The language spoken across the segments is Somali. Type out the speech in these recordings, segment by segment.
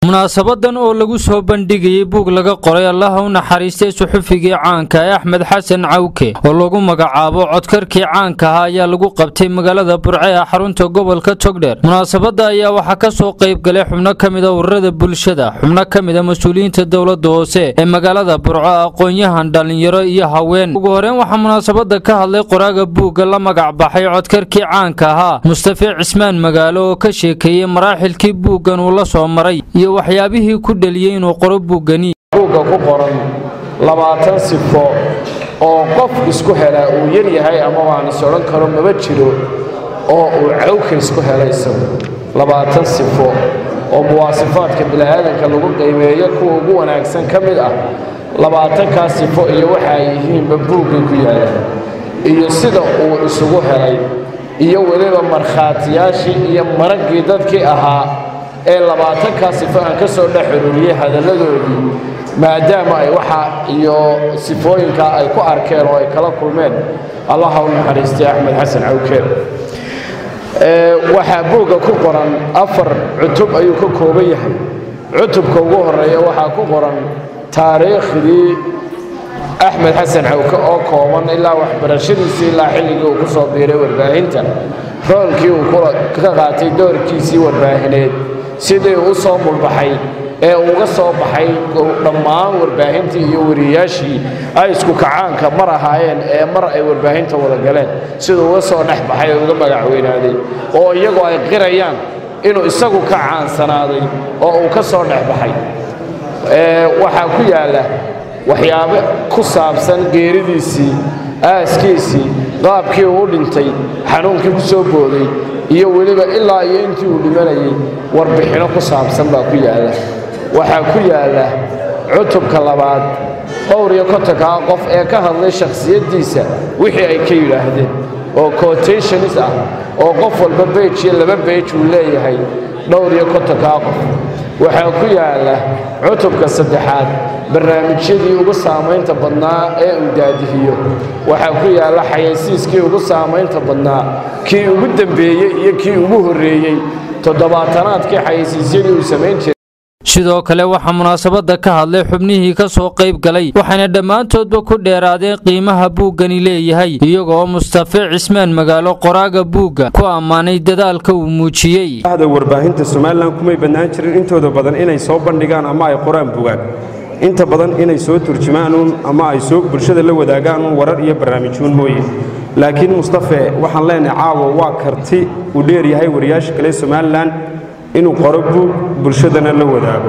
munaasabadan oo lagu soo bandhigayay buug laga qoray allaha u naxariistay suxufigii caanka ee axmed xasan cawke oo lagu magacaabo codkarkii caanka ahaa ayaa lagu qabtay magaalada burce ee xarunta gobolka togdheer munaasabada ayaa waxaa ka soo qayb galay xubno ka mida ururada bulshada xubno ka mida mas-uuliyiinta dowladda hoose ee magaalada burco aqoon-yahan dhallinyaro iyo haween ugu horeyn waxaa munaasabada ka hadlay qoraaga buugga la magac baxay codkarkii caanka ahaa mustafe cismaan magaalo oo ka sheekeeyey maraaxilkii buuggan uu la soo maray iyo waxyaabihii ku dheliyey inuu qoro buuggani buugga ku qoran labaatan sifo oo qof isku helaa uu yar yahay ama waan is odhan karo maba jiro oo uu cawka isku helay isagu labaatan sifo oo muwaasifaadka bini'aadanka lagu qiimeeyo kuwa ugu wanaagsan ka mid ah labaatankaa sifo iyo waxa ay yihiinba buuggay ku yaalaan iyo sida uu isugu helay iyo weliba markhaatiyaashii iyo maraggii dadkii ahaa ee labaatankaa sifo aan ka soo dhex xururiyey hadalladoodii maadaama ay waxa iyo sifooyinkaa ay ku arkeen oo ay kala kulmeen allaha u naxariistay axmed xasan cawkeen waxaa buugga ku qoran afar cutub ayuu ka kooban yahay cutubka ugu horeeya waxaa ku qoran taariikhdii axmed xasan cawke oo kooban ilaa waxbarashadiisii ilaa xilligii uu ku soo biiray warbaahinta roolkii uu ka qaatay doorkiisii warbaahineed sidii u soo mulbaxay ee uga soo baxay dhammaan warbaahintii iyo wariyayaashii ay isku kacaanka mar ahaayeen ee mar ay warbaahinta wada galeen siduu uga soo dhex baxay oo uga magacweynaaday oo iyagu ay qirayaan inuu isagu ka caansanaaday oo uu ka soo dhex baxay waxaa ku yaalla waxyaabo ku saabsan geeridiisii aaskiisii qaabkii uu u dhintay xanuunkii ku soo booday iyo weliba ilaa iyo intii uu dhimanayay warbixinno ku saabsan baa ku yaalla waxaa ku yaalla cutubka labaad dhowr iyo kontonkaa qof ee ka hadlay shakhsiyaddiisa wixii ay ka yidhaahdeen oo cotationis ah oo qof walba beej iyo laba beej uu leeyahay dhowr iyo kontonkaa qof waxaa ku yaalla cutubka saddexaad barnaamijyadii ugu saamaynta badnaa ee uu daadihiyo waxaa ku yaalla xayaysiiskii ugu saamaynta badnaa kii ugu dembeeyey iyo kii ugu horreeyey toddobaatanaadkii xayaysiisyadii uu samayn jiray sidoo kale waxaa munaasabada ka hadlay xubnihii ka soo qayb galay waxayna dhammaantoodba ku dheeraadeen qiimaha buuggani leeyahay iyagoo mustafe cismaan magaalo qoraaga buugga ku ammaanay dadaalka uu muujiyey da warbaahinta somalilan kumay bannaan jirin intooda badan inay soo bandhigaan ama ay qoraan bugaan inta badan inay soo turjumaanuun ama ay soo bulshada la wadaagaan warar iyo barnaamijyuun mooye laakiin mustafe waxaan leenahay caawa waa karti uu dheeryahay wariyaasha kale somalilan inuu qoro buug bulshadana la wadaago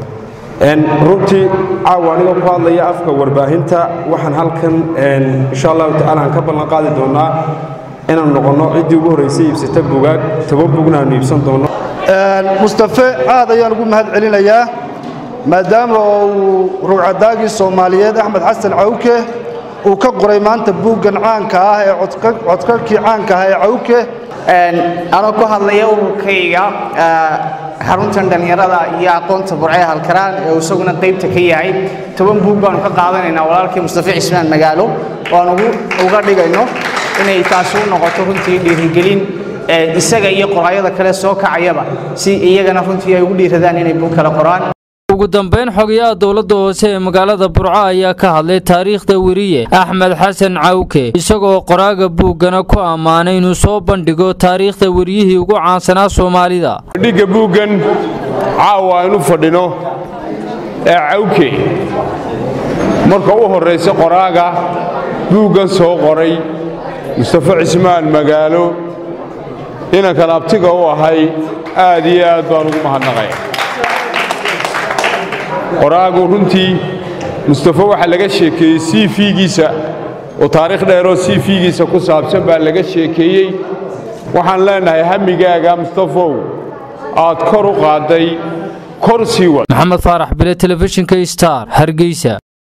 runtii caawa anigoo ku hadlaya afka warbaahinta waxaan halkan insha allahu tacala aan ka ballan qaadi doonnaa inaanu noqonno ciddii ugu horraysay iibsata bugaag toban bugna aanu iibsan doonno mustafe aad ayaan ugu mahad celinayaa maadaama uu rugcadaagii soomaaliyeed axmed xasan cawke uu ka qoray maanta buuggan caanka ah ee codkarkii caanka ah ee cawke anoo ku hadlaya ururkayga xaruntan dhallinyarada iyo aqoonta burcee halkaraan ee isaguna qaybta ka yahay toban buug baanu ka qaadanaynaa walaalkii mustafe cismaan magaalo oan uga dhigayno inay taasi u noqoto runtii dhiirigelin isaga iyo qoraayada kale soo kacayaba si iyagana runtii ay ugu dhiiradaan inay buug kale qoraan ugu dambayn xogayaha dowladda hoose ee magaalada burco ayaa ka hadlay taariikhda weriye axmed xasan cawke isagoo qoraaga buuggana ku ammaanay inuu soo bandhigo taariikhda weriyihii ugu caansanaa soomaalida dhigga buuggan caawa aynu fadhino ee cawke marka u horraysa qoraaga buuggan soo qoray mustafe cismaan magaalo inankan abtiga u ahay aad iyo aad baan ugu mahadnaqaya qoraagu runtii mustafe waxaa laga sheekeeyey c v-giisa oo taariikh dheeroo c v-giisa ku saabsan baa laga sheekeeyey waxaan leenahay hamigaaga mustafow aad kor u qaadday kor sii wad maxamed faarax bile telefishinka star hargeysa